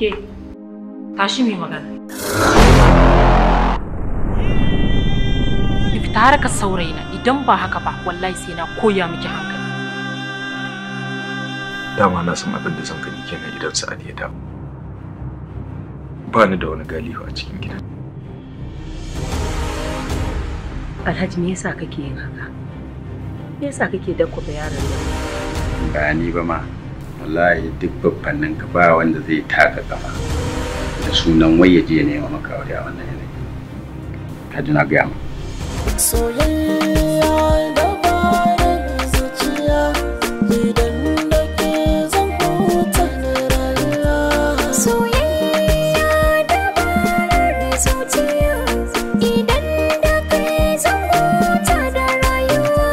Ke, tashi mai magana. Ki fita harkar saurayina idan ba haka ba wallahi sai na koya miki hankali. Dama na san abin da zan gani kenan idan Sa'ad ya dawo. Ba ni da wani galihu a cikin gidan. Alhaji me yasa kake yin haka? Me yasa kake dakkwaba yaron nan? ba ni ba ma wallahi duk babbannin ka ba wanda zai taka kafa da sunan wai ya je ya nema maka aure a wannan yanayi ka ji na gaya ma soyayya dabarar zuciya idan da ke zan huta na rayuwa soyayya dabarar zuciya idan da ke zan huta da rayuwa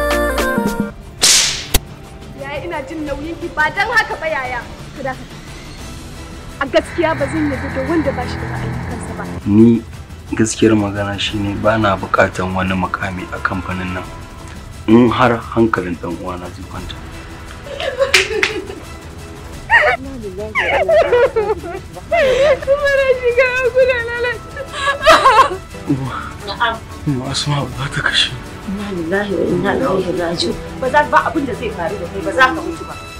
Yaya ina jin nauyin ki ba don haka ba yaya. Ka dakata. A gaskiya ba zan yarda da wanda ba shi da ra'ayin kansa ba. ni gaskiyar magana shine ba na bukatan wani makami a kamfanin nan in har hankalin dan uwana zai kwanta Kuma na shiga kuna lalata. asma ba ta kashe Inna lillahi wa inna ilaihi raji'un. Ba za ba abin da zai faru da kai ba za ka mutu ba.